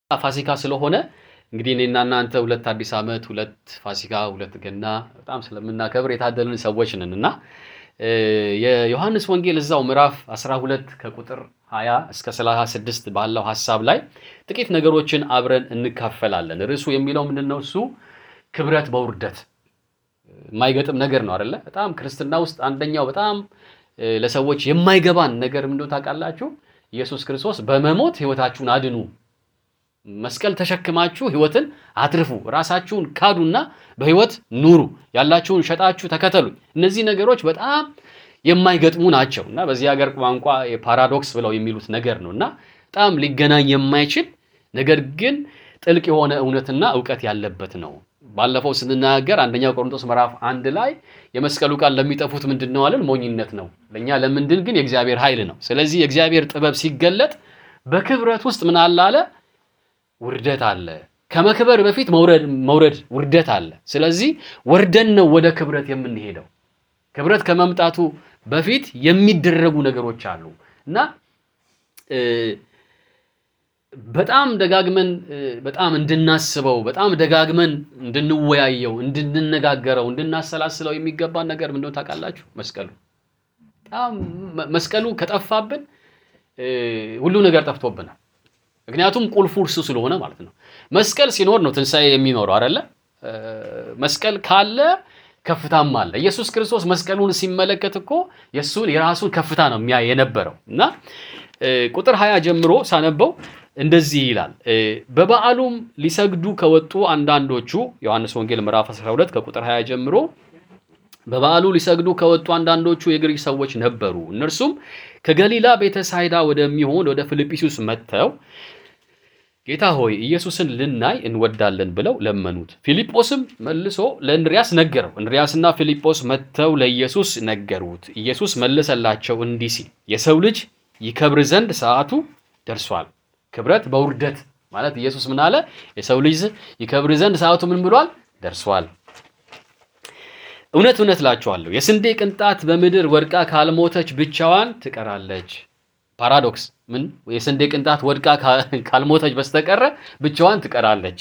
ፋሲካ ስለሆነ እንግዲህ እኔና እናንተ ሁለት አዲስ ዓመት፣ ሁለት ፋሲካ፣ ሁለት ገና በጣም ስለምናከብር የታደልን ሰዎች ነን እና የዮሐንስ ወንጌል እዛው ምዕራፍ 12 ከቁጥር 20 እስከ 36 ባለው ሀሳብ ላይ ጥቂት ነገሮችን አብረን እንካፈላለን። ርዕሱ የሚለው ምንድን ነው? እሱ ክብረት በውርደት የማይገጥም ነገር ነው አይደለ? በጣም ክርስትና ውስጥ አንደኛው በጣም ለሰዎች የማይገባን ነገር ምንድነው ታውቃላችሁ? ኢየሱስ ክርስቶስ በመሞት ህይወታችሁን አድኑ መስቀል ተሸክማችሁ ህይወትን አትርፉ፣ ራሳችሁን ካዱና በህይወት ኑሩ፣ ያላችሁን ሸጣችሁ ተከተሉኝ። እነዚህ ነገሮች በጣም የማይገጥሙ ናቸው እና በዚህ ሀገር ቋንቋ የፓራዶክስ ብለው የሚሉት ነገር ነው እና በጣም ሊገናኝ የማይችል ነገር ግን ጥልቅ የሆነ እውነትና እውቀት ያለበት ነው። ባለፈው ስንናገር አንደኛው ቆሮንቶስ ምዕራፍ አንድ ላይ የመስቀሉ ቃል ለሚጠፉት ምንድን ነው አለን? ሞኝነት ነው። ለእኛ ለምንድን ግን የእግዚአብሔር ኃይል ነው። ስለዚህ የእግዚአብሔር ጥበብ ሲገለጥ በክብረት ውስጥ ምን አለ አለ ውርደት አለ። ከመክበር በፊት መውረድ መውረድ ውርደት አለ። ስለዚህ ወርደን ነው ወደ ክብረት የምንሄደው። ክብረት ከመምጣቱ በፊት የሚደረጉ ነገሮች አሉ እና በጣም ደጋግመን በጣም እንድናስበው በጣም ደጋግመን እንድንወያየው፣ እንድንነጋገረው፣ እንድናሰላስለው የሚገባን ነገር ምንድነው ታውቃላችሁ? መስቀሉ በጣም መስቀሉ ከጠፋብን ሁሉ ነገር ጠፍቶብናል። ምክንያቱም ቁልፉ እርሱ ስለሆነ ማለት ነው። መስቀል ሲኖር ነው ትንሣኤ የሚኖረው አይደለ? መስቀል ካለ ከፍታም አለ። ኢየሱስ ክርስቶስ መስቀሉን ሲመለከት እኮ የእሱን የራሱን ከፍታ ነው የሚያይ የነበረው እና ቁጥር ሀያ ጀምሮ ሳነበው እንደዚህ ይላል። በበዓሉም ሊሰግዱ ከወጡ አንዳንዶቹ ዮሐንስ ወንጌል ምዕራፍ 12 ከቁጥር 20 ጀምሮ በበዓሉ ሊሰግዱ ከወጡ አንዳንዶቹ የግሪክ ሰዎች ነበሩ። እነርሱም ከገሊላ ቤተሳይዳ ወደሚሆን ወደ ፊልጵስዩስ መጥተው ጌታ ሆይ ኢየሱስን ልናይ እንወዳለን ብለው ለመኑት። ፊልጶስም መልሶ ለእንድሪያስ ነገረው። እንድሪያስና ፊልጶስ መጥተው ለኢየሱስ ነገሩት። ኢየሱስ መለሰላቸው እንዲህ ሲል የሰው ልጅ ይከብር ዘንድ ሰዓቱ ደርሷል። ክብረት በውርደት ማለት ኢየሱስ ምን አለ? የሰው ልጅ ይከብር ዘንድ ሰዓቱ ምን ብሏል? ደርሷል። እውነት እውነት እላችኋለሁ የስንዴ ቅንጣት በምድር ወድቃ ካልሞተች ብቻዋን ትቀራለች። ፓራዶክስ ምን? የስንዴ ቅንጣት ወድቃ ካልሞተች በስተቀረ ብቻዋን ትቀራለች።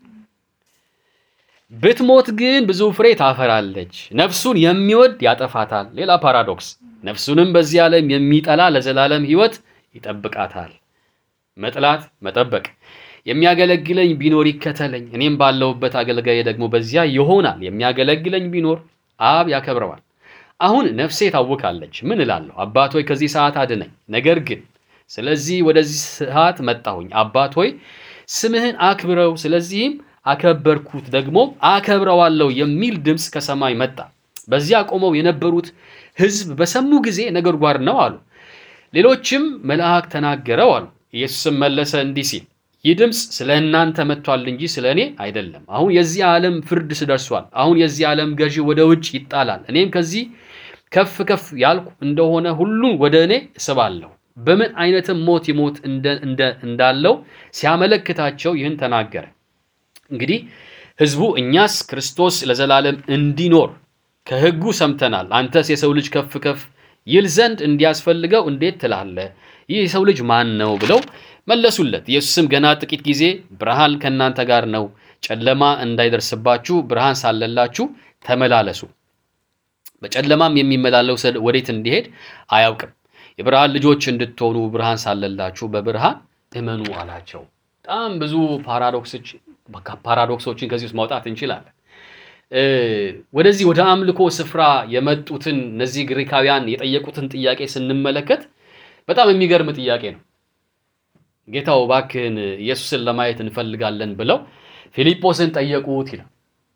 ብትሞት ግን ብዙ ፍሬ ታፈራለች። ነፍሱን የሚወድ ያጠፋታል። ሌላ ፓራዶክስ። ነፍሱንም በዚህ ዓለም የሚጠላ ለዘላለም ሕይወት ይጠብቃታል። መጥላት መጠበቅ። የሚያገለግለኝ ቢኖር ይከተለኝ፣ እኔም ባለሁበት አገልጋዬ ደግሞ በዚያ ይሆናል። የሚያገለግለኝ ቢኖር አብ ያከብረዋል። አሁን ነፍሴ ታውካለች። ምን እላለሁ? አባት ሆይ ከዚህ ሰዓት አድነኝ። ነገር ግን ስለዚህ ወደዚህ ሰዓት መጣሁኝ። አባት ሆይ ስምህን አክብረው፣ ስለዚህም አከበርኩት፣ ደግሞ አከብረዋለሁ የሚል ድምፅ ከሰማይ መጣ። በዚያ ቆመው የነበሩት ሕዝብ በሰሙ ጊዜ ነጎድጓድ ነው አሉ። ሌሎችም መልአክ ተናገረው አሉ። ኢየሱስም መለሰ እንዲህ ሲል ይህ ድምፅ ስለ እናንተ መጥቷል እንጂ ስለ እኔ አይደለም። አሁን የዚህ ዓለም ፍርድ ስደርሷል። አሁን የዚህ ዓለም ገዢ ወደ ውጭ ይጣላል። እኔም ከዚህ ከፍ ከፍ ያልኩ እንደሆነ ሁሉን ወደ እኔ እስባለሁ። በምን አይነትም ሞት ይሞት እንዳለው ሲያመለክታቸው ይህን ተናገረ። እንግዲህ ሕዝቡ እኛስ ክርስቶስ ለዘላለም እንዲኖር ከሕጉ ሰምተናል። አንተስ የሰው ልጅ ከፍ ከፍ ይል ዘንድ እንዲያስፈልገው እንዴት ትላለህ? ይህ የሰው ልጅ ማን ነው? ብለው መለሱለት። ኢየሱስም ገና ጥቂት ጊዜ ብርሃን ከእናንተ ጋር ነው፣ ጨለማ እንዳይደርስባችሁ ብርሃን ሳለላችሁ ተመላለሱ። በጨለማም የሚመላለስ ወዴት እንዲሄድ አያውቅም። የብርሃን ልጆች እንድትሆኑ ብርሃን ሳለላችሁ በብርሃን እመኑ አላቸው። በጣም ብዙ ፓራዶክሶችን ከዚህ ውስጥ ማውጣት እንችላለን። ወደዚህ ወደ አምልኮ ስፍራ የመጡትን እነዚህ ግሪካውያን የጠየቁትን ጥያቄ ስንመለከት በጣም የሚገርም ጥያቄ ነው። ጌታው እባክህን ኢየሱስን ለማየት እንፈልጋለን ብለው ፊልጶስን ጠየቁት ይላል።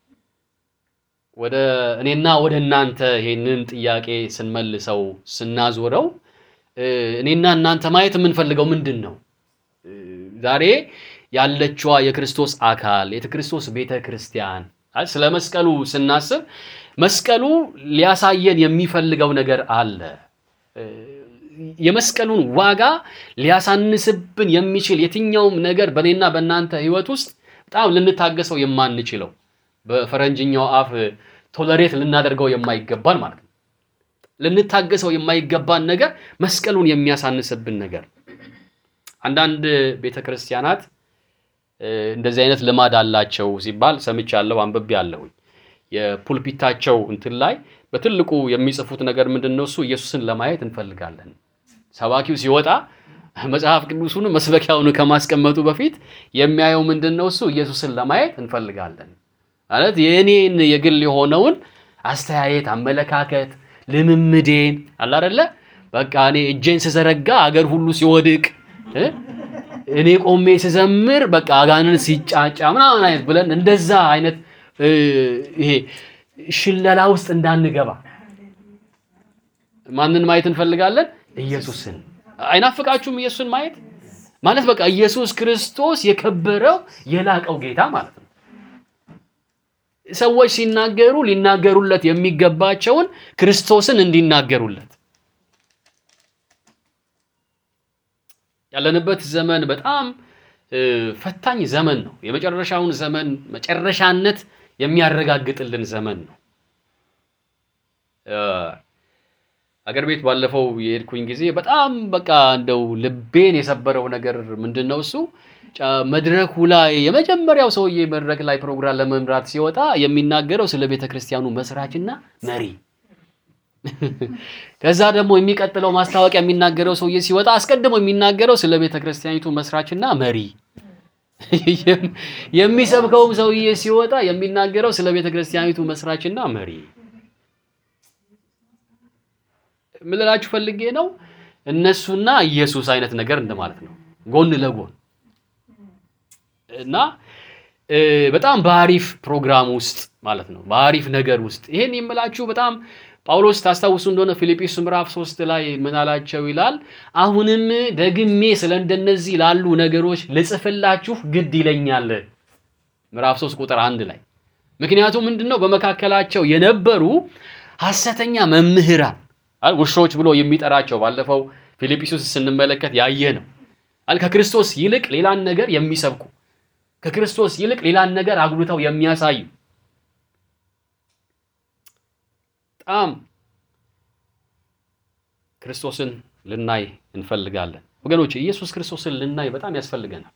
ወደ እኔና ወደ እናንተ ይሄንን ጥያቄ ስንመልሰው ስናዞረው እኔና እናንተ ማየት የምንፈልገው ምንድን ነው? ዛሬ ያለችዋ የክርስቶስ አካል የክርስቶስ ቤተ ክርስቲያን ስለ መስቀሉ ስናስብ መስቀሉ ሊያሳየን የሚፈልገው ነገር አለ። የመስቀሉን ዋጋ ሊያሳንስብን የሚችል የትኛውም ነገር በእኔና በእናንተ ሕይወት ውስጥ በጣም ልንታገሰው የማንችለው በፈረንጅኛው አፍ ቶለሬት ልናደርገው የማይገባን ማለት ነው። ልንታገሰው የማይገባን ነገር መስቀሉን የሚያሳንስብን ነገር አንዳንድ ቤተ ክርስቲያናት እንደዚህ አይነት ልማድ አላቸው ሲባል ሰምቻለሁ፣ አንብቤያለሁኝ። የፑልፒታቸው እንትን ላይ በትልቁ የሚጽፉት ነገር ምንድን ነው? እሱ ኢየሱስን ለማየት እንፈልጋለን። ሰባኪው ሲወጣ መጽሐፍ ቅዱሱን መስበኪያውን ከማስቀመጡ በፊት የሚያየው ምንድን ነው? እሱ ኢየሱስን ለማየት እንፈልጋለን ማለት የእኔን የግል የሆነውን አስተያየት፣ አመለካከት፣ ልምምዴን አለ አይደለ በቃ እኔ እጄን ስዘረጋ አገር ሁሉ ሲወድቅ እኔ ቆሜ ስዘምር በቃ አጋንን ሲጫጫ ምናምን አይነት ብለን እንደዛ አይነት ይሄ ሽለላ ውስጥ እንዳንገባ ማንን ማየት እንፈልጋለን? ኢየሱስን። አይናፍቃችሁም? ኢየሱስን ማየት ማለት በቃ ኢየሱስ ክርስቶስ የከበረው የላቀው ጌታ ማለት ነው። ሰዎች ሲናገሩ ሊናገሩለት የሚገባቸውን ክርስቶስን እንዲናገሩለት ያለንበት ዘመን በጣም ፈታኝ ዘመን ነው። የመጨረሻውን ዘመን መጨረሻነት የሚያረጋግጥልን ዘመን ነው። አገር ቤት ባለፈው የሄድኩኝ ጊዜ በጣም በቃ እንደው ልቤን የሰበረው ነገር ምንድን ነው እሱ መድረኩ ላይ የመጀመሪያው ሰውዬ መድረክ ላይ ፕሮግራም ለመምራት ሲወጣ የሚናገረው ስለ ቤተ ክርስቲያኑ መስራችና መሪ ከዛ ደግሞ የሚቀጥለው ማስታወቂያ የሚናገረው ሰውዬ ሲወጣ አስቀድሞ የሚናገረው ስለ ቤተ ክርስቲያኒቱ መስራችና መሪ፣ የሚሰብከውም ሰውዬ ሲወጣ የሚናገረው ስለ ቤተ ክርስቲያኒቱ መስራችና መሪ። ምን ልላችሁ ፈልጌ ነው፣ እነሱና ኢየሱስ አይነት ነገር እንደማለት ነው፣ ጎን ለጎን እና በጣም በአሪፍ ፕሮግራም ውስጥ ማለት ነው፣ በአሪፍ ነገር ውስጥ ይሄን የምላችሁ በጣም ጳውሎስ ታስታውሱ እንደሆነ ፊልጵስ ምዕራፍ ሶስት ላይ ምን አላቸው ይላል። አሁንም ደግሜ ስለ እንደነዚህ ላሉ ነገሮች ልጽፍላችሁ ግድ ይለኛል። ምዕራፍ ሶስት ቁጥር አንድ ላይ ምክንያቱም ምንድን ነው በመካከላቸው የነበሩ ሐሰተኛ መምህራን ውሾች ብሎ የሚጠራቸው ባለፈው ፊልጵስዩስ ስንመለከት ያየ ነው አል ከክርስቶስ ይልቅ ሌላን ነገር የሚሰብኩ ከክርስቶስ ይልቅ ሌላን ነገር አጉልተው የሚያሳዩ በጣም ክርስቶስን ልናይ እንፈልጋለን ወገኖች። ኢየሱስ ክርስቶስን ልናይ በጣም ያስፈልገናል።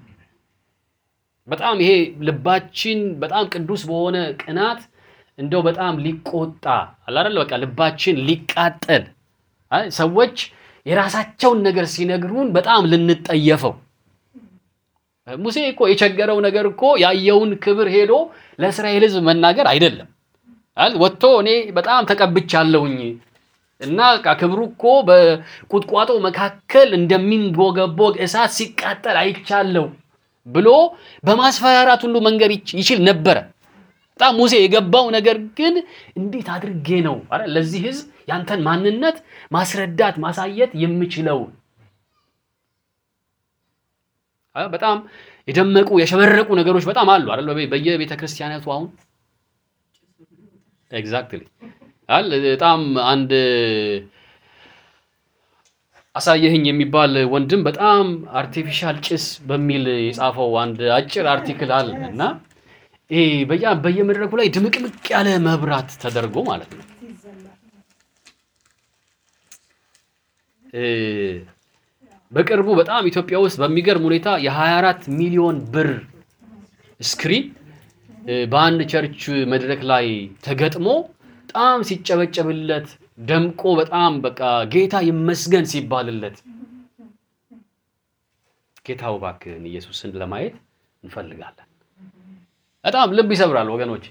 በጣም ይሄ ልባችን በጣም ቅዱስ በሆነ ቅናት እንደው በጣም ሊቆጣ አላደለ በቃ ልባችን ሊቃጠል ሰዎች የራሳቸውን ነገር ሲነግሩን በጣም ልንጠየፈው። ሙሴ እኮ የቸገረው ነገር እኮ ያየውን ክብር ሄዶ ለእስራኤል ሕዝብ መናገር አይደለም ወጥቶ እኔ በጣም ተቀብቻለሁኝ እና ክብሩ እኮ በቁጥቋጦ መካከል እንደሚንቦገቦግ እሳት ሲቃጠል አይቻለሁ ብሎ በማስፈራራት ሁሉ መንገድ ይችል ነበረ። በጣም ሙሴ የገባው ነገር ግን እንዴት አድርጌ ነው ለዚህ ሕዝብ ያንተን ማንነት ማስረዳት ማሳየት የምችለው? በጣም የደመቁ የሸበረቁ ነገሮች በጣም አሉ አይደል? በየቤተ ክርስቲያናቱ አሁን ኤግዛክትሊ አል በጣም አንድ አሳየህኝ የሚባል ወንድም በጣም አርቲፊሻል ጭስ በሚል የጻፈው አንድ አጭር አርቲክል አለ እና ይሄ በየመድረኩ ላይ ድምቅምቅ ያለ መብራት ተደርጎ ማለት ነው በቅርቡ በጣም ኢትዮጵያ ውስጥ በሚገርም ሁኔታ የ24 ሚሊዮን ብር ስክሪን በአንድ ቸርች መድረክ ላይ ተገጥሞ በጣም ሲጨበጨብለት ደምቆ በጣም በቃ ጌታ ይመስገን ሲባልለት ጌታው እባክህን ኢየሱስን ለማየት እንፈልጋለን። በጣም ልብ ይሰብራል ወገኖች።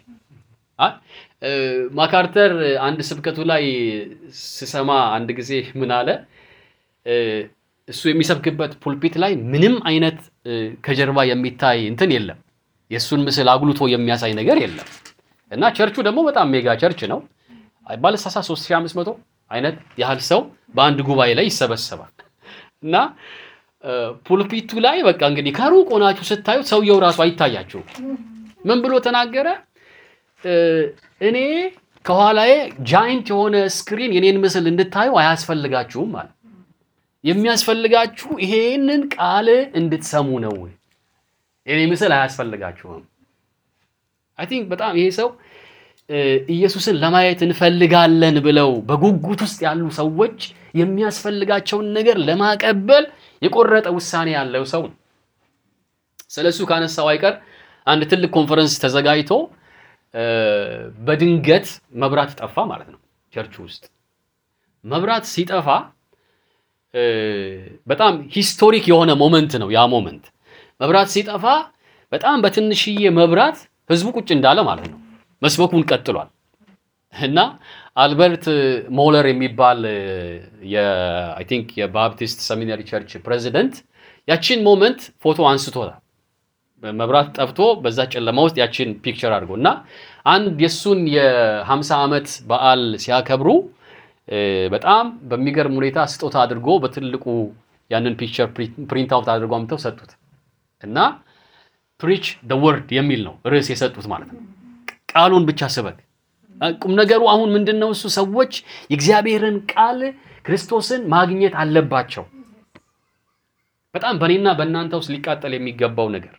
ማካርተር አንድ ስብከቱ ላይ ስሰማ አንድ ጊዜ ምን አለ፣ እሱ የሚሰብክበት ፑልፒት ላይ ምንም አይነት ከጀርባ የሚታይ እንትን የለም የእሱን ምስል አጉልቶ የሚያሳይ ነገር የለም። እና ቸርቹ ደግሞ በጣም ሜጋ ቸርች ነው። ባለሳሳ 3500 አይነት ያህል ሰው በአንድ ጉባኤ ላይ ይሰበሰባል። እና ፑልፒቱ ላይ በቃ እንግዲህ ከሩቅ ሆናችሁ ስታዩት ሰውየው ራሱ አይታያችሁም። ምን ብሎ ተናገረ? እኔ ከኋላዬ ጃይንት የሆነ ስክሪን የኔን ምስል እንድታዩ አያስፈልጋችሁም ማለት የሚያስፈልጋችሁ ይሄንን ቃል እንድትሰሙ ነው። የኔ ምስል አያስፈልጋችሁም። አይ ቲንክ በጣም ይሄ ሰው ኢየሱስን ለማየት እንፈልጋለን ብለው በጉጉት ውስጥ ያሉ ሰዎች የሚያስፈልጋቸውን ነገር ለማቀበል የቆረጠ ውሳኔ ያለው ሰው ነው። ስለ እሱ ካነሳው አይቀር አንድ ትልቅ ኮንፈረንስ ተዘጋጅቶ እ፣ በድንገት መብራት ጠፋ ማለት ነው ቸርች ውስጥ መብራት ሲጠፋ እ፣ በጣም ሂስቶሪክ የሆነ ሞመንት ነው ያ ሞመንት። መብራት ሲጠፋ በጣም በትንሽዬ መብራት ህዝቡ ቁጭ እንዳለ ማለት ነው። መስበኩን ቀጥሏል እና አልበርት ሞለር የሚባል አይ ቲንክ የባፕቲስት ሰሚናሪ ቸርች ፕሬዚደንት ያችን ሞመንት ፎቶ አንስቶታል። መብራት ጠፍቶ በዛ ጨለማ ውስጥ ያችን ፒክቸር አድርጎ እና አንድ የእሱን የ50 ዓመት በዓል ሲያከብሩ እ፣ በጣም በሚገርም ሁኔታ ስጦታ አድርጎ በትልቁ ያንን ፒክቸር ፕሪንት አውት አድርጎ አምጥተው ሰጡት እና ፕሪች ደ ወርድ የሚል ነው ርዕስ የሰጡት ማለት ነው። ቃሉን ብቻ ስበክ። ቁም ነገሩ አሁን ምንድን ነው? እሱ ሰዎች የእግዚአብሔርን ቃል ክርስቶስን ማግኘት አለባቸው። በጣም በእኔና በእናንተ ውስጥ ሊቃጠል የሚገባው ነገር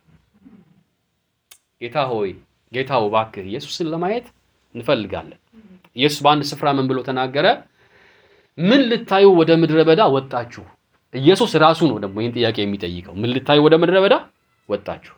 ጌታ ሆይ ጌታ ሆይ እባክህ ኢየሱስን ለማየት እንፈልጋለን። ኢየሱስ በአንድ ስፍራ ምን ብሎ ተናገረ? ምን ልታዩ ወደ ምድረ በዳ ወጣችሁ? ኢየሱስ ራሱ ነው ደግሞ ይህን ጥያቄ የሚጠይቀው። ምን ልታዩ ወደ ምድረ በዳ ወጣችሁ?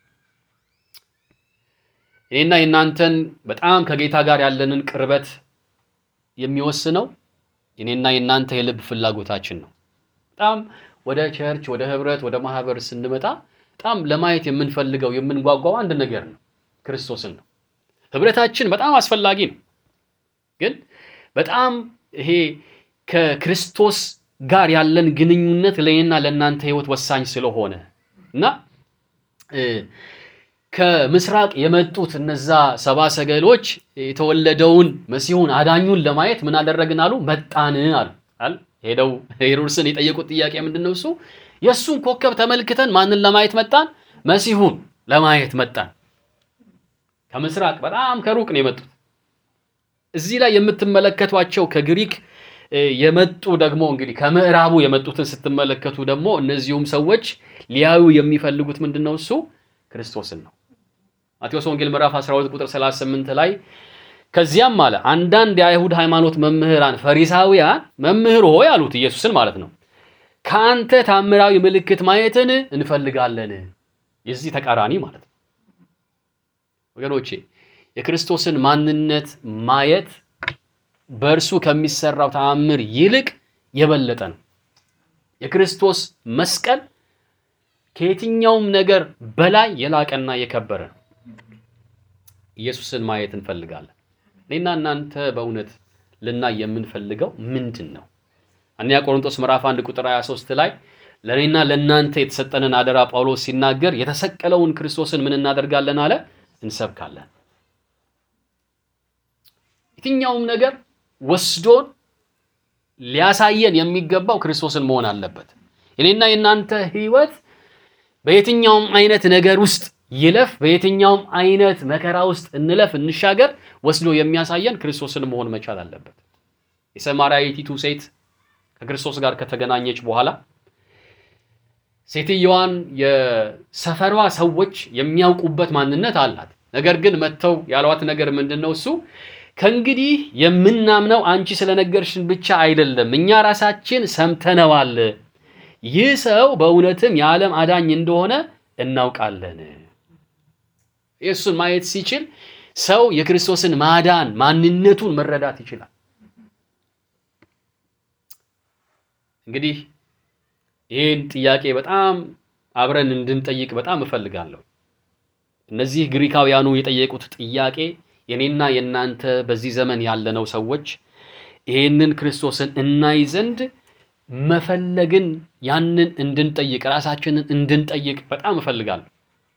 እኔና የእናንተን በጣም ከጌታ ጋር ያለንን ቅርበት የሚወስነው የኔና የእናንተ የልብ ፍላጎታችን ነው። በጣም ወደ ቸርች፣ ወደ ህብረት፣ ወደ ማህበር ስንመጣ በጣም ለማየት የምንፈልገው የምንጓጓው አንድ ነገር ነው፣ ክርስቶስን ነው። ህብረታችን በጣም አስፈላጊ ነው። ግን በጣም ይሄ ከክርስቶስ ጋር ያለን ግንኙነት ለእኔና ለእናንተ ህይወት ወሳኝ ስለሆነ እና እ፣ ከምስራቅ የመጡት እነዛ ሰባ ሰገሎች የተወለደውን መሲሁን አዳኙን ለማየት ምን አደረግን አሉ? መጣን አሉ። አል ሄደው ሄሮድስን የጠየቁት ጥያቄ ምንድን ነው? እሱ የእሱን ኮከብ ተመልክተን ማንን ለማየት መጣን? መሲሁን ለማየት መጣን። ከምስራቅ በጣም ከሩቅ ነው የመጡት። እዚህ ላይ የምትመለከቷቸው ከግሪክ እ፣ የመጡ ደግሞ እንግዲህ ከምዕራቡ የመጡትን ስትመለከቱ ደግሞ እነዚሁም ሰዎች ሊያዩ የሚፈልጉት ምንድን ነው? እሱ ክርስቶስን ነው። ማቴዎስ ወንጌል ምዕራፍ 12 ቁጥር 38 ላይ ከዚያም አለ አንዳንድ የአይሁድ ሃይማኖት መምህራን ፈሪሳውያን መምህር ሆይ አሉት ኢየሱስን ማለት ነው ከአንተ ታምራዊ ምልክት ማየትን እንፈልጋለን። የዚህ ተቃራኒ ማለት ነው ወገኖቼ የክርስቶስን ማንነት ማየት በእርሱ ከሚሰራው ተአምር ይልቅ የበለጠ ነው። የክርስቶስ መስቀል ከየትኛውም ነገር በላይ የላቀና የከበረ ነው። ኢየሱስን ማየት እንፈልጋለን። እኔና እናንተ በእውነት ልናይ የምንፈልገው ምንድን ነው? አንደኛ ቆሮንቶስ ምዕራፍ 1 ቁጥር 23 ላይ ለእኔና ለእናንተ የተሰጠንን አደራ ጳውሎስ ሲናገር የተሰቀለውን ክርስቶስን ምን እናደርጋለን አለ? እንሰብካለን። የትኛውም ነገር ወስዶን ሊያሳየን የሚገባው ክርስቶስን መሆን አለበት። የኔና የእናንተ ህይወት በየትኛውም አይነት ነገር ውስጥ ይለፍ፣ በየትኛውም አይነት መከራ ውስጥ እንለፍ እንሻገር፣ ወስዶ የሚያሳየን ክርስቶስን መሆን መቻል አለበት። የሰማርያይቱ ሴት ከክርስቶስ ጋር ከተገናኘች በኋላ ሴትየዋን የሰፈሯ ሰዎች የሚያውቁበት ማንነት አላት። ነገር ግን መጥተው ያሏት ነገር ምንድን ነው? እሱ ከእንግዲህ የምናምነው አንቺ ስለነገርሽን ብቻ አይደለም፣ እኛ ራሳችን ሰምተነዋል። ይህ ሰው በእውነትም የዓለም አዳኝ እንደሆነ እናውቃለን። የእሱን ማየት ሲችል ሰው የክርስቶስን ማዳን ማንነቱን መረዳት ይችላል። እንግዲህ ይህን ጥያቄ በጣም አብረን እንድንጠይቅ በጣም እፈልጋለሁ። እነዚህ ግሪካውያኑ የጠየቁት ጥያቄ የኔና የእናንተ በዚህ ዘመን ያለነው ሰዎች ይህንን ክርስቶስን እናይ ዘንድ መፈለግን ያንን እንድንጠይቅ ራሳችንን እንድንጠይቅ በጣም እፈልጋለሁ።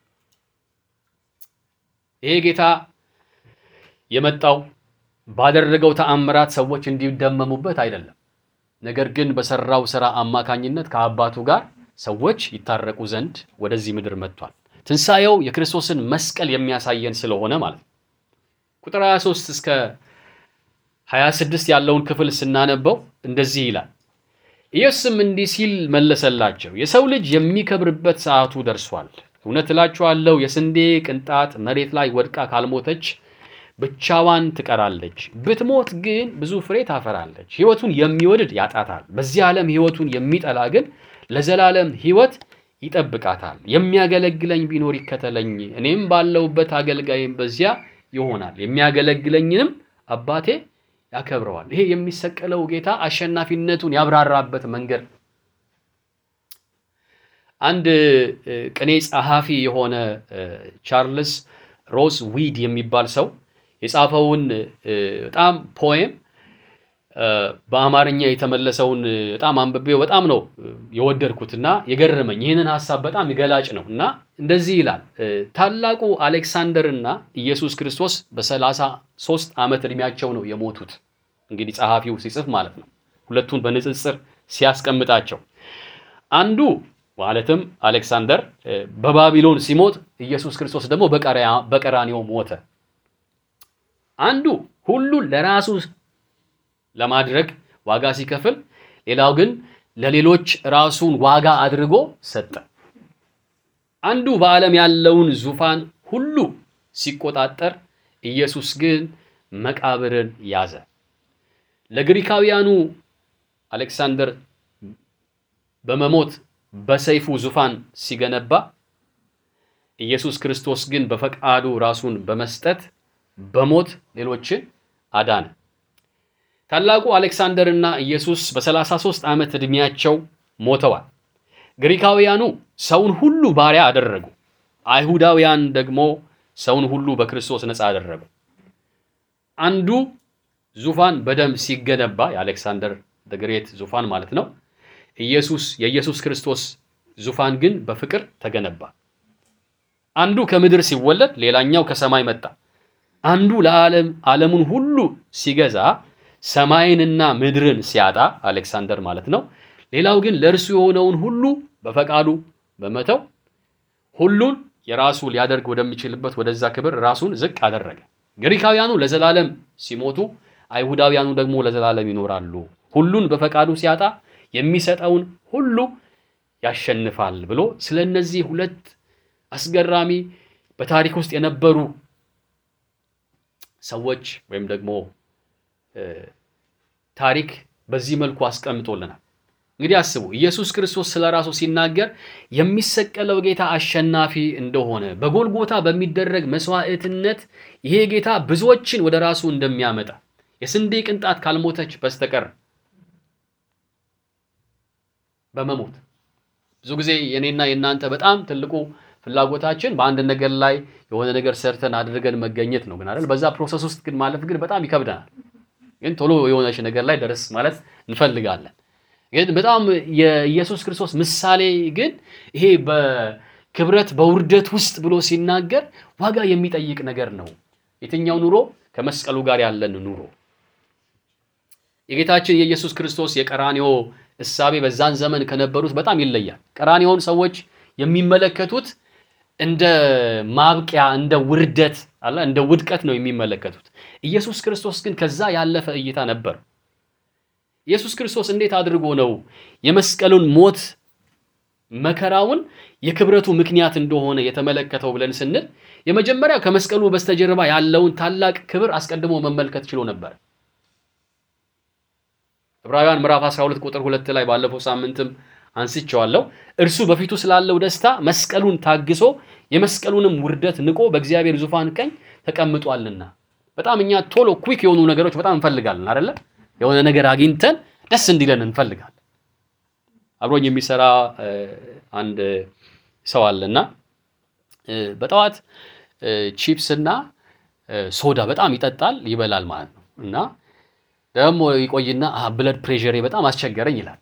ይሄ ጌታ የመጣው ባደረገው ተአምራት ሰዎች እንዲደመሙበት አይደለም። ነገር ግን በሰራው ስራ አማካኝነት ከአባቱ ጋር ሰዎች ይታረቁ ዘንድ ወደዚህ ምድር መጥቷል። ትንሣኤው የክርስቶስን መስቀል የሚያሳየን ስለሆነ ማለት ነው። ቁጥር 23 እስከ 26 ያለውን ክፍል ስናነበው እንደዚህ ይላል። ኢየሱስም እንዲህ ሲል መለሰላቸው፣ የሰው ልጅ የሚከብርበት ሰዓቱ ደርሷል። እውነት እላችኋለሁ የስንዴ ቅንጣት መሬት ላይ ወድቃ ካልሞተች ብቻዋን ትቀራለች። ብትሞት ግን ብዙ ፍሬ ታፈራለች። ሕይወቱን የሚወድድ ያጣታል። በዚህ ዓለም ሕይወቱን የሚጠላ ግን ለዘላለም ሕይወት ይጠብቃታል። የሚያገለግለኝ ቢኖር ይከተለኝ፣ እኔም ባለሁበት አገልጋይም በዚያ ይሆናል፣ የሚያገለግለኝንም አባቴ ያከብረዋል። ይሄ የሚሰቀለው ጌታ አሸናፊነቱን ያብራራበት መንገድ ነው። አንድ እ፣ ቅኔ ጸሐፊ የሆነ እ፣ ቻርልስ ሮስ ዊድ የሚባል ሰው የጻፈውን እ፣ በጣም ፖኤም እ፣ በአማርኛ የተመለሰውን እ፣ በጣም አንብቤው በጣም ነው እ፣ የወደድኩትና የገረመኝ። ይህንን ሀሳብ በጣም ገላጭ ነው እና እንደዚህ ይላል እ፣ ታላቁ አሌክሳንደርና ኢየሱስ ክርስቶስ በሰላሳ ሶስት ዓመት ዕድሜያቸው ነው የሞቱት። እንግዲህ ጸሐፊው ሲጽፍ ማለት ነው ሁለቱን በንጽጽር ሲያስቀምጣቸው አንዱ ማለትም አሌክሳንደር እ፣ በባቢሎን ሲሞት ኢየሱስ ክርስቶስ ደግሞ በቀራ- በቀራንዮ ሞተ። አንዱ ሁሉን ለራሱ ለማድረግ ዋጋ ሲከፍል፣ ሌላው ግን ለሌሎች ራሱን ዋጋ አድርጎ ሰጠ። አንዱ በዓለም ያለውን ዙፋን ሁሉ ሲቆጣጠር፣ ኢየሱስ ግን መቃብርን ያዘ። ለግሪካውያኑ አሌክሳንደር በመሞት በሰይፉ ዙፋን ሲገነባ ኢየሱስ ክርስቶስ ግን በፈቃዱ ራሱን በመስጠት በሞት ሌሎችን አዳነ። ታላቁ አሌክሳንደር እና ኢየሱስ በ33 ዓመት ዕድሜያቸው ሞተዋል። ግሪካውያኑ ሰውን ሁሉ ባሪያ አደረጉ። አይሁዳውያን ደግሞ ሰውን ሁሉ በክርስቶስ ነፃ አደረጉ። አንዱ ዙፋን በደም ሲገነባ የአሌክሳንደር ግሬት ዙፋን ማለት ነው። ኢየሱስ የኢየሱስ ክርስቶስ ዙፋን ግን በፍቅር ተገነባ። አንዱ ከምድር ሲወለድ ሌላኛው ከሰማይ መጣ። አንዱ ለዓለም ዓለሙን ሁሉ ሲገዛ ሰማይንና ምድርን ሲያጣ አሌክሳንደር ማለት ነው። ሌላው ግን ለእርሱ የሆነውን ሁሉ በፈቃዱ በመተው ሁሉን የራሱ ሊያደርግ ወደሚችልበት ወደዛ ክብር ራሱን ዝቅ አደረገ። ግሪካውያኑ ለዘላለም ሲሞቱ፣ አይሁዳውያኑ ደግሞ ለዘላለም ይኖራሉ። ሁሉን በፈቃዱ ሲያጣ የሚሰጠውን ሁሉ ያሸንፋል ብሎ ስለ እነዚህ ሁለት አስገራሚ በታሪክ ውስጥ የነበሩ ሰዎች ወይም ደግሞ እ፣ ታሪክ በዚህ መልኩ አስቀምጦልናል። እንግዲህ አስቡ፣ ኢየሱስ ክርስቶስ ስለ ራሱ ሲናገር የሚሰቀለው ጌታ አሸናፊ እንደሆነ በጎልጎታ በሚደረግ መስዋዕትነት ይሄ ጌታ ብዙዎችን ወደ ራሱ እንደሚያመጣ የስንዴ ቅንጣት ካልሞተች በስተቀር በመሞት ብዙ ጊዜ የኔና የእናንተ በጣም ትልቁ ፍላጎታችን በአንድ ነገር ላይ የሆነ ነገር ሰርተን አድርገን መገኘት ነው። ግን አይደል በዛ ፕሮሰስ ውስጥ ግን ማለፍ ግን በጣም ይከብደናል። ግን ቶሎ የሆነች ነገር ላይ ደረስ ማለት እንፈልጋለን። ግን በጣም የኢየሱስ ክርስቶስ ምሳሌ ግን ይሄ በክብረት በውርደት ውስጥ ብሎ ሲናገር ዋጋ የሚጠይቅ ነገር ነው። የትኛው ኑሮ? ከመስቀሉ ጋር ያለን ኑሮ የጌታችን የኢየሱስ ክርስቶስ የቀራንዮ እሳቤ በዛን ዘመን ከነበሩት በጣም ይለያል። ቀራንዮውን ሰዎች የሚመለከቱት እንደ ማብቂያ፣ እንደ ውርደት አለ እንደ ውድቀት ነው የሚመለከቱት። ኢየሱስ ክርስቶስ ግን ከዛ ያለፈ እይታ ነበር። ኢየሱስ ክርስቶስ እንዴት አድርጎ ነው የመስቀሉን ሞት መከራውን የክብረቱ ምክንያት እንደሆነ የተመለከተው ብለን ስንል የመጀመሪያው ከመስቀሉ በስተጀርባ ያለውን ታላቅ ክብር አስቀድሞ መመልከት ችሎ ነበር። ዕብራውያን ምዕራፍ 12 ቁጥር ሁለት ላይ ባለፈው ሳምንትም አንስቼዋለሁ። እርሱ በፊቱ ስላለው ደስታ መስቀሉን ታግሶ የመስቀሉንም ውርደት ንቆ በእግዚአብሔር ዙፋን ቀኝ ተቀምጧልና። በጣም እኛ ቶሎ ኩዊክ የሆኑ ነገሮች በጣም እንፈልጋለን አይደለ? የሆነ ነገር አግኝተን ደስ እንዲለን እንፈልጋለን። አብሮኝ የሚሰራ እ፣ አንድ ሰው አለና እ፣ በጠዋት እ፣ ቺፕስ እና እ፣ ሶዳ በጣም ይጠጣል ይበላል ማለት ነው እና ደግሞ ይቆይና "አ፣ ብለድ ፕሬሸሬ በጣም አስቸገረኝ ይላል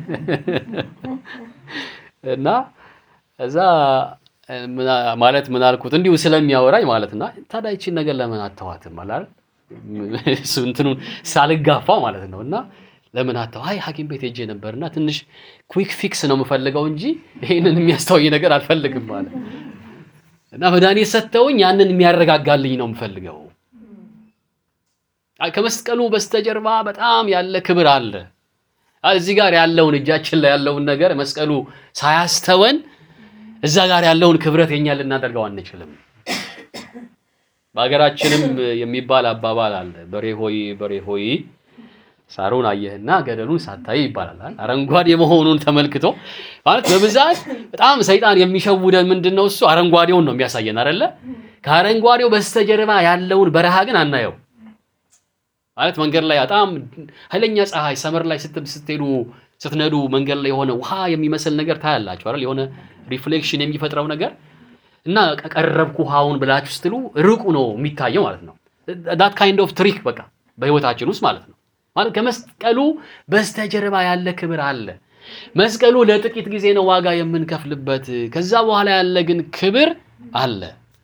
እና እዛ እ፣ ምና- ማለት ምን አልኩት እንዲሁ ስለሚያወራኝ ማለት እና ታዲያ ይቺን ነገር ለምን አተዋትም አላል እሱ እንትኑን ሳልጋፋ ማለት ነው እና ለምን አተው አይ ሐኪም ቤት ሄጄ ነበርና ትንሽ ኩዊክ ፊክስ ነው የምፈልገው እንጂ ይሄንን የሚያስተውይ ነገር አልፈልግም ማለት እና መድኃኒት ሰጥተውኝ ያንን የሚያረጋጋልኝ ነው የምፈልገው። አይ ከመስቀሉ በስተጀርባ በጣም ያለ ክብር አለ። አይ እዚህ ጋር ያለውን እጃችን ላይ ያለውን ነገር መስቀሉ ሳያስተወን እዛ ጋር ያለውን ክብረት የኛ ልናደርገው አንችልም። በሀገራችንም የሚባል አባባል አለ። በሬ ሆይ በሬ ሆይ ሳሩን አየህና ገደሉን ሳታይ ይባላል። አረንጓዴ መሆኑን ተመልክቶ ማለት በብዛት በጣም ሰይጣን የሚሸውደን ምንድን ነው? እሱ አረንጓዴውን ነው የሚያሳየን አይደለ? ከአረንጓዴው በስተጀርባ ያለውን በረሃ ግን አናየው። ማለት መንገድ ላይ በጣም ኃይለኛ ፀሐይ ሰመር ላይ ስትሄዱ ስትነዱ መንገድ ላይ የሆነ ውሃ የሚመስል ነገር ታያላችሁ አይደል? የሆነ ሪፍሌክሽን የሚፈጥረው ነገር እና ቀረብኩ ውሃውን ብላችሁ ስትሉ ርቁ ነው የሚታየው ማለት ነው። ዳት ካይንድ ኦፍ ትሪክ በቃ በህይወታችን ውስጥ ማለት ነው። ማለት ከመስቀሉ በስተጀርባ ያለ ክብር አለ። መስቀሉ ለጥቂት ጊዜ ነው ዋጋ የምንከፍልበት። ከዛ በኋላ ያለ ግን ክብር አለ።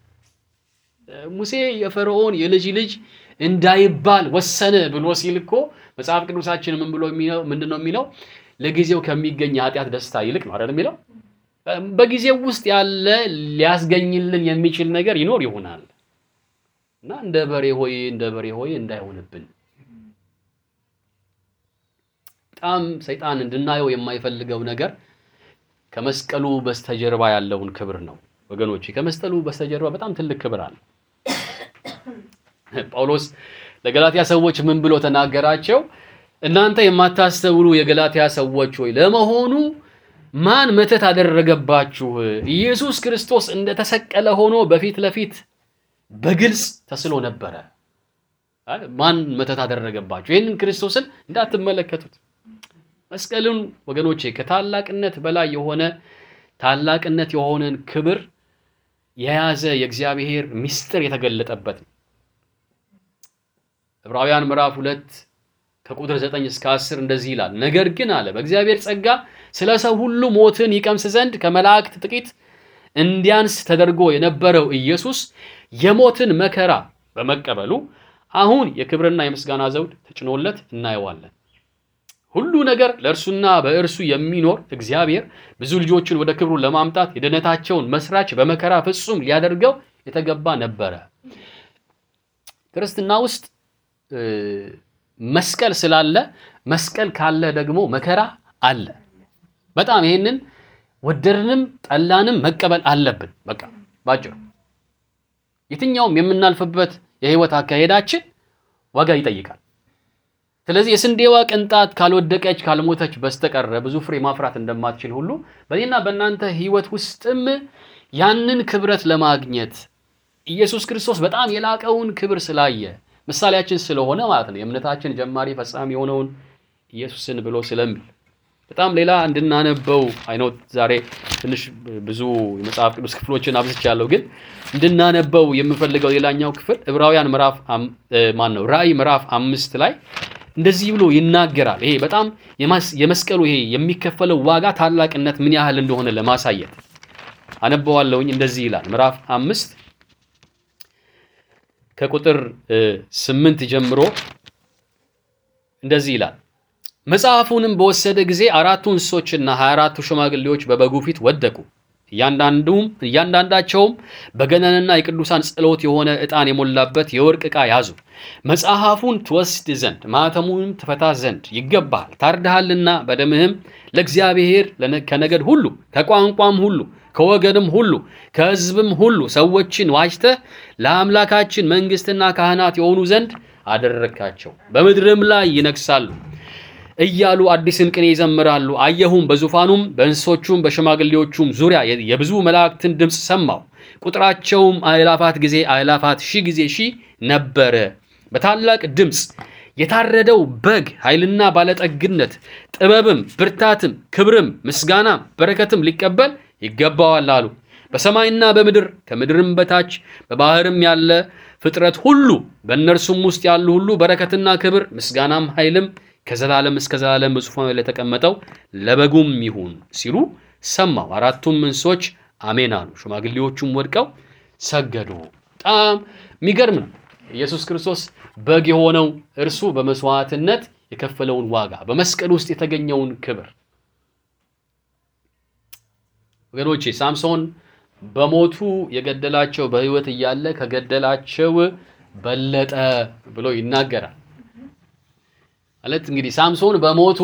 ሙሴ የፈርዖን የልጅ ልጅ እንዳይባል ወሰነ ብሎ ሲል እኮ መጽሐፍ ቅዱሳችን ምን ብሎ ምንድን ነው የሚለው? ለጊዜው ከሚገኝ የኃጢአት ደስታ ይልቅ ነው አይደል የሚለው። በጊዜው ውስጥ ያለ ሊያስገኝልን የሚችል ነገር ይኖር ይሆናል እና እንደ በሬ ሆይ እንደ በሬ ሆይ እንዳይሆንብን በጣም ሰይጣን እንድናየው የማይፈልገው ነገር ከመስቀሉ በስተጀርባ ያለውን ክብር ነው ወገኖቼ። ከመስቀሉ በስተጀርባ በጣም ትልቅ ክብር አለ። ጳውሎስ ለገላትያ ሰዎች ምን ብሎ ተናገራቸው? እናንተ የማታስተውሉ የገላትያ ሰዎች ሆይ ለመሆኑ ማን መተት አደረገባችሁ? ኢየሱስ ክርስቶስ እንደተሰቀለ ሆኖ በፊት ለፊት በግልጽ ተስሎ ነበረ። ማን መተት አደረገባችሁ? ይህንን ክርስቶስን እንዳትመለከቱት። መስቀሉን ወገኖቼ ከታላቅነት በላይ የሆነ ታላቅነት የሆነን ክብር የያዘ የእግዚአብሔር ምስጢር የተገለጠበት ነው። ዕብራውያን ምዕራፍ ሁለት ከቁጥር 9 እስከ 10 እንደዚህ ይላል። ነገር ግን አለ በእግዚአብሔር ጸጋ ስለ ሰው ሁሉ ሞትን ይቀምስ ዘንድ ከመላእክት ጥቂት እንዲያንስ ተደርጎ የነበረው ኢየሱስ የሞትን መከራ በመቀበሉ አሁን የክብርና የምስጋና ዘውድ ተጭኖለት እናየዋለን። ሁሉ ነገር ለእርሱና በእርሱ የሚኖር እግዚአብሔር ብዙ ልጆችን ወደ ክብሩ ለማምጣት የድነታቸውን መስራች በመከራ ፍጹም ሊያደርገው የተገባ ነበረ። ክርስትና ውስጥ መስቀል ስላለ መስቀል ካለ ደግሞ መከራ አለ። በጣም ይሄንን ወደድንም ጠላንም መቀበል አለብን። በቃ ባጭሩ የትኛውም የምናልፍበት የህይወት አካሄዳችን ዋጋ ይጠይቃል። ስለዚህ የስንዴዋ ቅንጣት ካልወደቀች ካልሞተች በስተቀረ ብዙ ፍሬ ማፍራት እንደማትችል ሁሉ በእኔና በእናንተ ህይወት ውስጥም ያንን ክብረት ለማግኘት ኢየሱስ ክርስቶስ በጣም የላቀውን ክብር ስላየ ምሳሌያችን ስለሆነ ማለት ነው የእምነታችን ጀማሪ ፈጻሚ የሆነውን ኢየሱስን ብሎ ስለሚል በጣም ሌላ እንድናነበው አይነው ዛሬ ትንሽ ብዙ የመጽሐፍ ቅዱስ ክፍሎችን አብዝቻለሁ፣ ግን እንድናነበው የምፈልገው ሌላኛው ክፍል ዕብራውያን ምዕራፍ ማን ነው ራእይ ምዕራፍ አምስት ላይ እንደዚህ ብሎ ይናገራል። ይሄ በጣም የመስቀሉ ይሄ የሚከፈለው ዋጋ ታላቅነት ምን ያህል እንደሆነ ለማሳየት አነበዋለሁኝ። እንደዚህ ይላል ምዕራፍ አምስት ከቁጥር ስምንት ጀምሮ እንደዚህ ይላል። መጽሐፉንም በወሰደ ጊዜ አራቱ እንስሶችና ሀያ አራቱ ሽማግሌዎች በበጉ ፊት ወደቁ። እያንዳንዱም እያንዳንዳቸውም በገናንና የቅዱሳን ጸሎት የሆነ ዕጣን የሞላበት የወርቅ ዕቃ ያዙ። መጽሐፉን ትወስድ ዘንድ ማኅተሙንም ትፈታ ዘንድ ይገባሃል፣ ታርደሃልና በደምህም ለእግዚአብሔር ከነገድ ሁሉ ከቋንቋም ሁሉ ከወገንም ሁሉ ከሕዝብም ሁሉ ሰዎችን ዋጅተህ ለአምላካችን መንግሥትና ካህናት የሆኑ ዘንድ አደረግካቸው፣ በምድርም ላይ ይነግሣሉ እያሉ አዲስን ቅኔ ይዘምራሉ። አየሁም፣ በዙፋኑም በእንስሶቹም በሽማግሌዎቹም ዙሪያ የብዙ መላእክትን ድምፅ ሰማሁ። ቁጥራቸውም አእላፋት ጊዜ አእላፋት ሺህ ጊዜ ሺህ ነበረ። በታላቅ ድምፅ የታረደው በግ ኃይልና ባለጠግነት፣ ጥበብም፣ ብርታትም፣ ክብርም፣ ምስጋናም፣ በረከትም ሊቀበል ይገባዋል አሉ። በሰማይና በምድር ከምድርም በታች በባህርም ያለ ፍጥረት ሁሉ በእነርሱም ውስጥ ያሉ ሁሉ በረከትና ክብር ምስጋናም ኃይልም ከዘላለም እስከ ዘላለም በዙፋኑ ላይ ለተቀመጠው ለበጉም ይሁን ሲሉ ሰማሁ። አራቱም እንስሶች አሜን አሉ። ሽማግሌዎቹም ወድቀው ሰገዱ። በጣም የሚገርም ነው። ኢየሱስ ክርስቶስ በግ የሆነው እርሱ በመስዋዕትነት የከፈለውን ዋጋ በመስቀል ውስጥ የተገኘውን ክብር ወገኖቼ ሳምሶን በሞቱ የገደላቸው በሕይወት እያለ ከገደላቸው በለጠ ብሎ ይናገራል። ማለት እንግዲህ ሳምሶን በሞቱ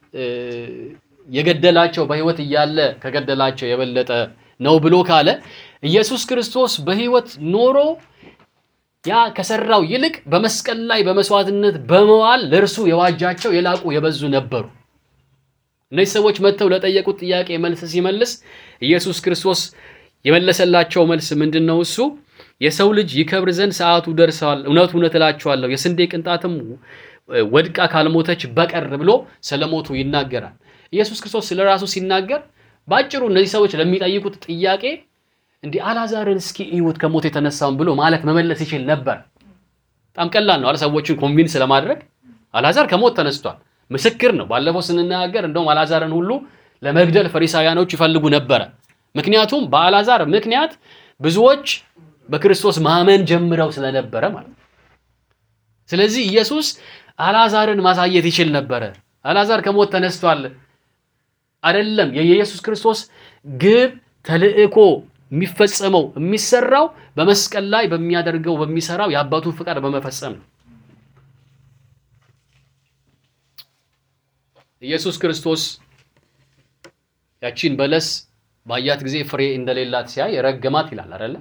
የገደላቸው በሕይወት እያለ ከገደላቸው የበለጠ ነው ብሎ ካለ ኢየሱስ ክርስቶስ በሕይወት ኖሮ ያ ከሰራው ይልቅ በመስቀል ላይ በመስዋዕትነት በመዋል ለእርሱ የዋጃቸው የላቁ የበዙ ነበሩ። እነዚህ ሰዎች መጥተው ለጠየቁት ጥያቄ መልስ ሲመልስ ኢየሱስ ክርስቶስ የመለሰላቸው መልስ ምንድን ነው? እሱ የሰው ልጅ ይከብር ዘንድ ሰዓቱ ደርሰዋል። እውነት እውነት እላችኋለሁ የስንዴ ቅንጣትም ወድቃ ካልሞተች በቀር ብሎ ስለሞቱ ይናገራል። ኢየሱስ ክርስቶስ ስለ ራሱ ሲናገር በአጭሩ እነዚህ ሰዎች ለሚጠይቁት ጥያቄ እንዲህ አልዓዛርን እስኪ እዩት ከሞት የተነሳውን ብሎ ማለት መመለስ ይችል ነበር። በጣም ቀላል ነው አለ ሰዎችን ኮንቪንስ ለማድረግ አልዓዛር ከሞት ተነስቷል፣ ምስክር ነው። ባለፈው ስንናገር እንደውም አልዓዛርን ሁሉ ለመግደል ፈሪሳውያኖች ይፈልጉ ነበረ። ምክንያቱም በአልዓዛር ምክንያት ብዙዎች በክርስቶስ ማመን ጀምረው ስለነበረ ማለት ነው። ስለዚህ ኢየሱስ አልዓዛርን ማሳየት ይችል ነበረ። አልዓዛር ከሞት ተነስቷል አይደለም። የኢየሱስ ክርስቶስ ግብ ተልእኮ የሚፈጸመው የሚሰራው በመስቀል ላይ በሚያደርገው በሚሰራው የአባቱን ፍቃድ በመፈጸም ነው። ኢየሱስ ክርስቶስ ያቺን በለስ ባያት ጊዜ ፍሬ እንደሌላት ሲያይ ረገማት ይላል አይደለ?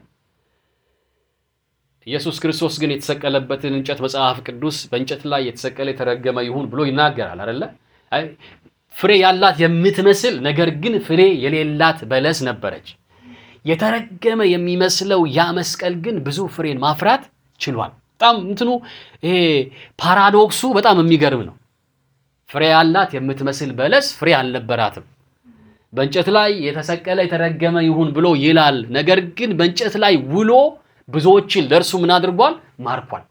ኢየሱስ ክርስቶስ ግን የተሰቀለበትን እንጨት መጽሐፍ ቅዱስ በእንጨት ላይ የተሰቀለ የተረገመ ይሁን ብሎ ይናገራል አይደለ? ፍሬ ያላት የምትመስል ነገር ግን ፍሬ የሌላት በለስ ነበረች። የተረገመ የሚመስለው ያ መስቀል ግን ብዙ ፍሬን ማፍራት ችሏል። በጣም እንትኑ ይሄ ፓራዶክሱ በጣም የሚገርም ነው። ፍሬ ያላት የምትመስል በለስ ፍሬ አልነበራትም። በእንጨት ላይ የተሰቀለ የተረገመ ይሁን ብሎ ይላል። ነገር ግን በእንጨት ላይ ውሎ ብዙዎችን ለእርሱ ምን አድርጓል? ማርኳል።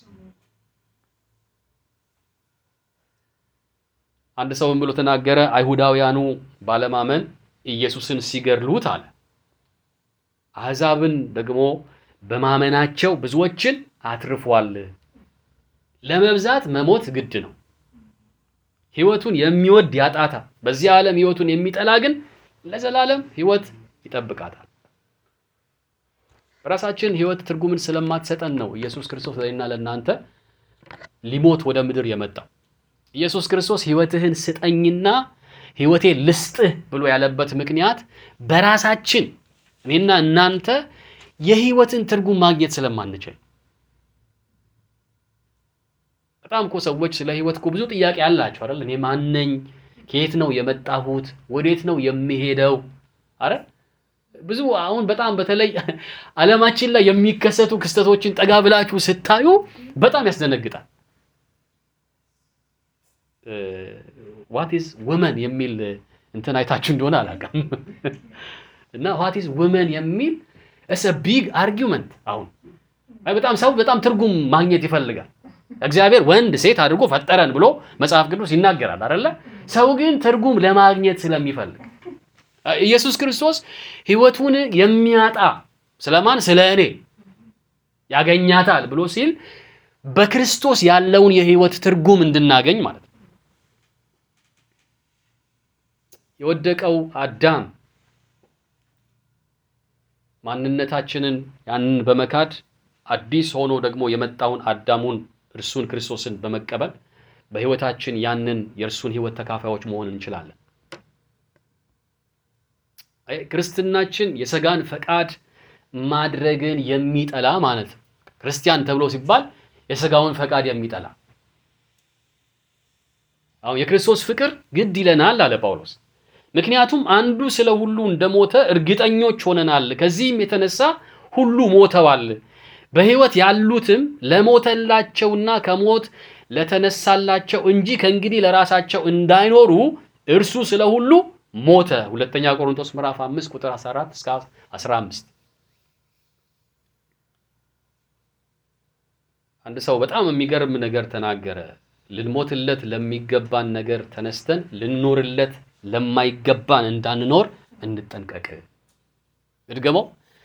አንድ ሰው ምን ብሎ ተናገረ? አይሁዳውያኑ ባለማመን ኢየሱስን ሲገድሉት አለ አሕዛብን ደግሞ በማመናቸው ብዙዎችን አትርፏል። ለመብዛት መሞት ግድ ነው። ሕይወቱን የሚወድ ያጣታል። በዚህ ዓለም ሕይወቱን የሚጠላ ግን ለዘላለም ሕይወት ይጠብቃታል። በራሳችን ሕይወት ትርጉምን ስለማትሰጠን ነው ኢየሱስ ክርስቶስ ለእኔና ለእናንተ ሊሞት ወደ ምድር የመጣው። ኢየሱስ ክርስቶስ ሕይወትህን ስጠኝና ሕይወቴን ልስጥህ ብሎ ያለበት ምክንያት በራሳችን እኔና እናንተ የሕይወትን ትርጉም ማግኘት ስለማንችል በጣም እኮ ሰዎች ስለ ሕይወት እኮ ብዙ ጥያቄ አላቸው አይደል? እኔ ማን ነኝ? ከየት ነው የመጣሁት? ወዴት ነው የሚሄደው? አረ ብዙ አሁን በጣም በተለይ ዓለማችን ላይ የሚከሰቱ ክስተቶችን ጠጋ ብላችሁ ስታዩ በጣም ያስደነግጣል። ዋት ኢዝ ወመን የሚል እንትን አይታችሁ እንደሆነ አላውቅም። እና ዋት ኢዝ ወመን የሚል እሰ ቢግ አርጊውመንት አሁን በጣም ሰው በጣም ትርጉም ማግኘት ይፈልጋል። እግዚአብሔር ወንድ ሴት አድርጎ ፈጠረን ብሎ መጽሐፍ ቅዱስ ይናገራል አይደለ? ሰው ግን ትርጉም ለማግኘት ስለሚፈልግ ኢየሱስ ክርስቶስ ሕይወቱን የሚያጣ ስለማን? ስለ እኔ ያገኛታል ብሎ ሲል በክርስቶስ ያለውን የሕይወት ትርጉም እንድናገኝ ማለት ነው። የወደቀው አዳም ማንነታችንን ያንን በመካድ አዲስ ሆኖ ደግሞ የመጣውን አዳሙን እርሱን ክርስቶስን በመቀበል በሕይወታችን ያንን የእርሱን ሕይወት ተካፋዮች መሆን እንችላለን። ክርስትናችን የሥጋን ፈቃድ ማድረግን የሚጠላ ማለት ነው። ክርስቲያን ተብሎ ሲባል የሥጋውን ፈቃድ የሚጠላ አሁን የክርስቶስ ፍቅር ግድ ይለናል አለ ጳውሎስ። ምክንያቱም አንዱ ስለ ሁሉ እንደሞተ እርግጠኞች ሆነናል። ከዚህም የተነሳ ሁሉ ሞተዋል። በሕይወት ያሉትም ለሞተላቸውና ከሞት ለተነሳላቸው እንጂ ከእንግዲህ ለራሳቸው እንዳይኖሩ እርሱ ስለ ሁሉ ሞተ። ሁለተኛ ቆሮንቶስ ምዕራፍ 5 ቁጥር 14 እስከ 15። አንድ ሰው በጣም የሚገርም ነገር ተናገረ። ልንሞትለት ለሚገባን ነገር ተነስተን ልንኖርለት ለማይገባን እንዳንኖር እንጠንቀቅ። እድገመው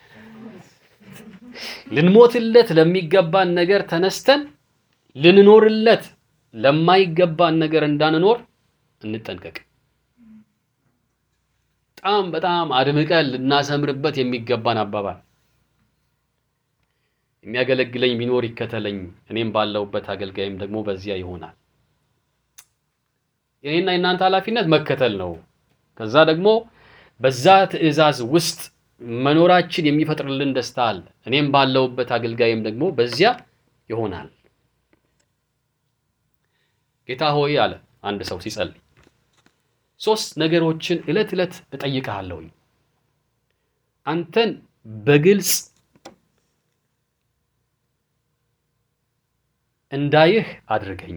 ልንሞትለት ለሚገባን ነገር ተነስተን ልንኖርለት ለማይገባን ነገር እንዳንኖር እንጠንቀቅ። በጣም በጣም አድምቀን ልናሰምርበት የሚገባን አባባል። የሚያገለግለኝ ቢኖር ይከተለኝ፣ እኔም ባለሁበት አገልጋይም ደግሞ በዚያ ይሆናል። የኔና የእናንተ ኃላፊነት መከተል ነው። ከዛ ደግሞ በዛ ትእዛዝ ውስጥ መኖራችን የሚፈጥርልን ደስታ አለ። እኔም ባለውበት አገልጋይም ደግሞ በዚያ ይሆናል። ጌታ ሆይ አለ አንድ ሰው ሲጸልይ፣ ሶስት ነገሮችን ዕለት ዕለት እጠይቅሃለሁኝ አንተን በግልጽ እንዳይህ አድርገኝ፣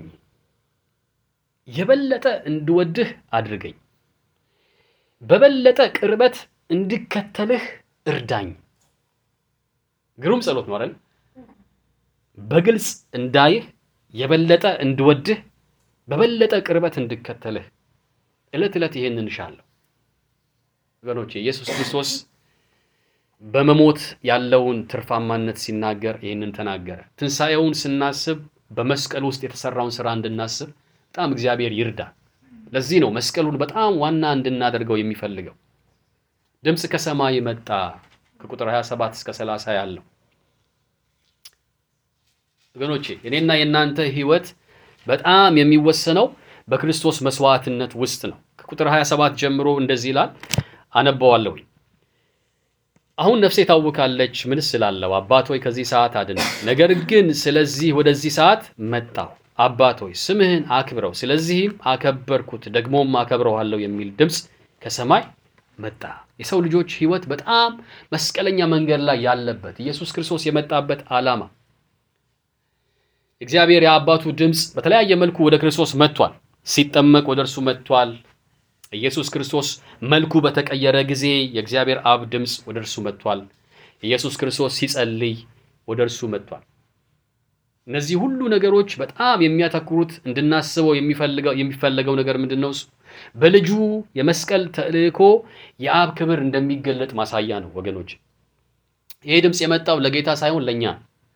የበለጠ እንድወድህ አድርገኝ፣ በበለጠ ቅርበት እንድከተልህ እርዳኝ። ግሩም ጸሎት ነው አይደል? በግልጽ እንዳይህ፣ የበለጠ እንድወድህ፣ በበለጠ ቅርበት እንድከተልህ። ዕለት ዕለት ይሄንን እንሻለሁ ወገኖቼ። ኢየሱስ ክርስቶስ በመሞት ያለውን ትርፋማነት ሲናገር ይህንን ተናገረ። ትንሣኤውን ስናስብ በመስቀል ውስጥ የተሰራውን ስራ እንድናስብ በጣም እግዚአብሔር ይርዳ። ለዚህ ነው መስቀሉን በጣም ዋና እንድናደርገው የሚፈልገው። ድምፅ ከሰማይ መጣ ከቁጥር 27 እስከ 30 ያለው ወገኖቼ፣ እኔና የእናንተ ሕይወት በጣም የሚወሰነው በክርስቶስ መስዋዕትነት ውስጥ ነው። ከቁጥር 27 ጀምሮ እንደዚህ ይላል፣ አነበዋለሁኝ አሁን ነፍሴ ታውካለች፣ ምንስ እላለሁ? አባት ሆይ ከዚህ ሰዓት አድነኝ። ነገር ግን ስለዚህ ወደዚህ ሰዓት መጣሁ። አባት ሆይ ስምህን አክብረው፣ ስለዚህም አከበርኩት፣ ደግሞም አከብረዋለሁ የሚል ድምፅ ከሰማይ መጣ። የሰው ልጆች ሕይወት በጣም መስቀለኛ መንገድ ላይ ያለበት ኢየሱስ ክርስቶስ የመጣበት ዓላማ እግዚአብሔር የአባቱ ድምፅ በተለያየ መልኩ ወደ ክርስቶስ መጥቷል። ሲጠመቅ ወደ እርሱ መጥቷል። ኢየሱስ ክርስቶስ መልኩ በተቀየረ ጊዜ የእግዚአብሔር አብ ድምፅ ወደ እርሱ መጥቷል። ኢየሱስ ክርስቶስ ሲጸልይ ወደ እርሱ መጥቷል። እነዚህ ሁሉ ነገሮች በጣም የሚያተኩሩት እንድናስበው የሚፈለገው ነገር ምንድን ነው? እሱ በልጁ የመስቀል ተልእኮ የአብ ክብር እንደሚገለጥ ማሳያ ነው ወገኖች። ይሄ ድምፅ የመጣው ለጌታ ሳይሆን ለእኛ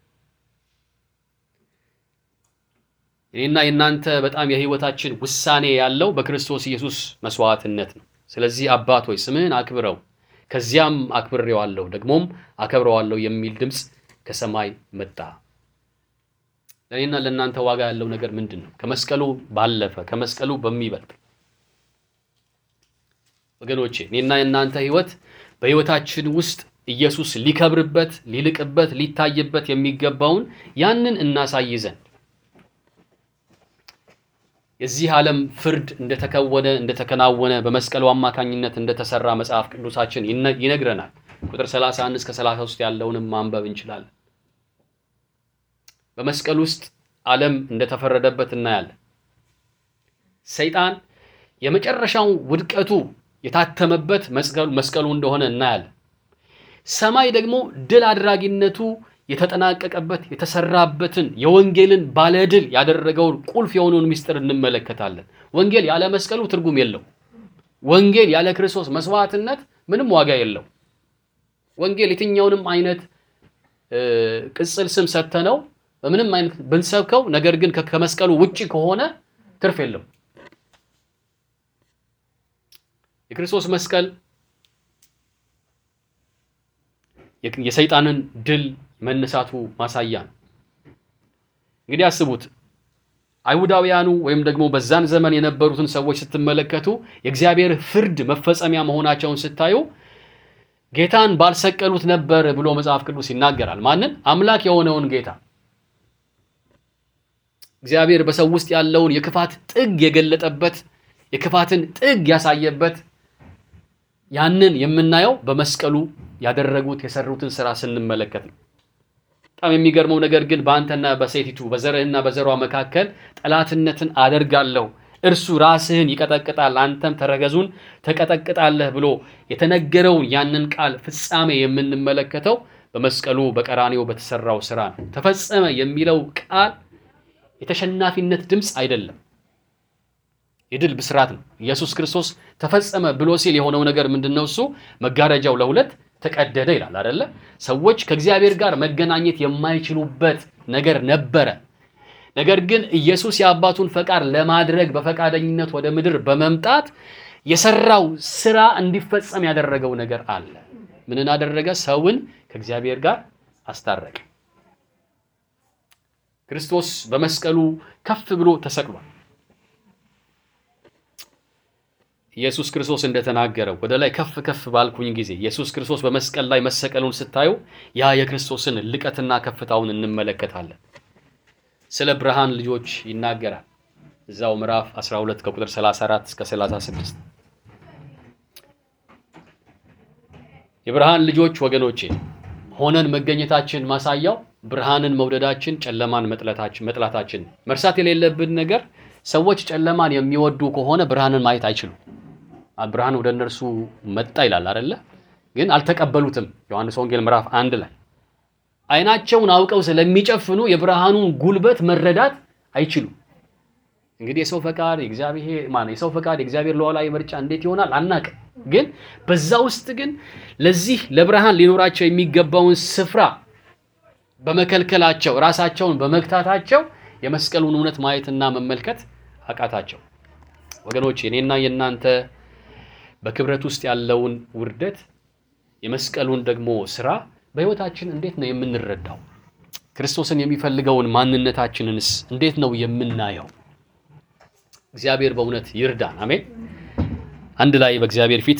እኔና የእናንተ በጣም የህይወታችን ውሳኔ ያለው በክርስቶስ ኢየሱስ መስዋዕትነት ነው። ስለዚህ አባት ሆይ ስምህን አክብረው፣ ከዚያም አክብሬዋለሁ፣ ደግሞም አከብረዋለሁ የሚል ድምፅ ከሰማይ መጣ። ለእኔና ለእናንተ ዋጋ ያለው ነገር ምንድን ነው? ከመስቀሉ ባለፈ ከመስቀሉ በሚበልጥ ወገኖቼ፣ እኔና የእናንተ ህይወት በህይወታችን ውስጥ ኢየሱስ ሊከብርበት፣ ሊልቅበት፣ ሊታይበት የሚገባውን ያንን እናሳይ ዘንድ የዚህ ዓለም ፍርድ እንደተከወነ እንደተከናወነ በመስቀሉ አማካኝነት እንደተሰራ መጽሐፍ ቅዱሳችን ይነግረናል። ቁጥር 31 እስከ 33 ያለውንም ማንበብ እንችላለን። በመስቀል ውስጥ ዓለም እንደተፈረደበት እናያለን። ሰይጣን የመጨረሻው ውድቀቱ የታተመበት መስቀሉ እንደሆነ እናያለን። ሰማይ ደግሞ ድል አድራጊነቱ የተጠናቀቀበት የተሰራበትን የወንጌልን ባለድል ያደረገውን ቁልፍ የሆነውን ምስጢር እንመለከታለን። ወንጌል ያለ መስቀሉ ትርጉም የለው። ወንጌል ያለ ክርስቶስ መስዋዕትነት ምንም ዋጋ የለው። ወንጌል የትኛውንም አይነት ቅጽል ስም ሰጥተነው በምንም አይነት ብንሰብከው፣ ነገር ግን ከመስቀሉ ውጪ ከሆነ ትርፍ የለው። የክርስቶስ መስቀል የሰይጣንን ድል መነሳቱ ማሳያ ነው። እንግዲህ አስቡት፣ አይሁዳውያኑ ወይም ደግሞ በዛን ዘመን የነበሩትን ሰዎች ስትመለከቱ የእግዚአብሔር ፍርድ መፈጸሚያ መሆናቸውን ስታዩ ጌታን ባልሰቀሉት ነበር ብሎ መጽሐፍ ቅዱስ ይናገራል። ማንን? አምላክ የሆነውን ጌታ። እግዚአብሔር በሰው ውስጥ ያለውን የክፋት ጥግ የገለጠበት የክፋትን ጥግ ያሳየበት ያንን የምናየው በመስቀሉ ያደረጉት የሰሩትን ስራ ስንመለከት ነው። በጣም የሚገርመው ነገር ግን በአንተና በሴቲቱ በዘርህና በዘሯ መካከል ጠላትነትን አደርጋለሁ፣ እርሱ ራስህን ይቀጠቅጣል፣ አንተም ተረገዙን ተቀጠቅጣለህ ብሎ የተነገረውን ያንን ቃል ፍጻሜ የምንመለከተው በመስቀሉ በቀራኔው በተሰራው ስራ ነው። ተፈጸመ የሚለው ቃል የተሸናፊነት ድምፅ አይደለም፣ የድል ብስራት ነው። ኢየሱስ ክርስቶስ ተፈጸመ ብሎ ሲል የሆነው ነገር ምንድን ነው? እሱ መጋረጃው ለሁለት ተቀደደ ይላል አይደለ? ሰዎች ከእግዚአብሔር ጋር መገናኘት የማይችሉበት ነገር ነበረ። ነገር ግን ኢየሱስ የአባቱን ፈቃድ ለማድረግ በፈቃደኝነት ወደ ምድር በመምጣት የሰራው ስራ እንዲፈጸም ያደረገው ነገር አለ። ምንን አደረገ? ሰውን ከእግዚአብሔር ጋር አስታረቀ። ክርስቶስ በመስቀሉ ከፍ ብሎ ተሰቅሏል። ኢየሱስ ክርስቶስ እንደተናገረው ወደ ላይ ከፍ ከፍ ባልኩኝ ጊዜ ኢየሱስ ክርስቶስ በመስቀል ላይ መሰቀሉን ስታዩ ያ የክርስቶስን ልቀትና ከፍታውን እንመለከታለን። ስለ ብርሃን ልጆች ይናገራል። እዛው ምዕራፍ 12 ከቁጥር 34 እስከ 36 የብርሃን ልጆች ወገኖቼ ሆነን መገኘታችን ማሳያው ብርሃንን መውደዳችን፣ ጨለማን መጥላታችን መጥላታችን። መርሳት የሌለብን ነገር ሰዎች ጨለማን የሚወዱ ከሆነ ብርሃንን ማየት አይችሉም። ብርሃን ወደ እነርሱ መጣ ይላል አይደለ? ግን አልተቀበሉትም። ዮሐንስ ወንጌል ምዕራፍ አንድ ላይ ዓይናቸውን አውቀው ስለሚጨፍኑ የብርሃኑን ጉልበት መረዳት አይችሉም። እንግዲህ የሰው ፈቃድ የእግዚአብሔር ማነው የሰው ፈቃድ የእግዚአብሔር ሉዓላዊ ምርጫ እንዴት ይሆናል አናቅም። ግን በዛ ውስጥ ግን ለዚህ ለብርሃን ሊኖራቸው የሚገባውን ስፍራ በመከልከላቸው ራሳቸውን በመግታታቸው የመስቀሉን እውነት ማየትና መመልከት አቃታቸው። ወገኖች የኔና የእናንተ በክብረት ውስጥ ያለውን ውርደት የመስቀሉን ደግሞ ስራ በሕይወታችን እንዴት ነው የምንረዳው? ክርስቶስን የሚፈልገውን ማንነታችንንስ እንዴት ነው የምናየው? እግዚአብሔር በእውነት ይርዳን። አሜን። አንድ ላይ በእግዚአብሔር ፊት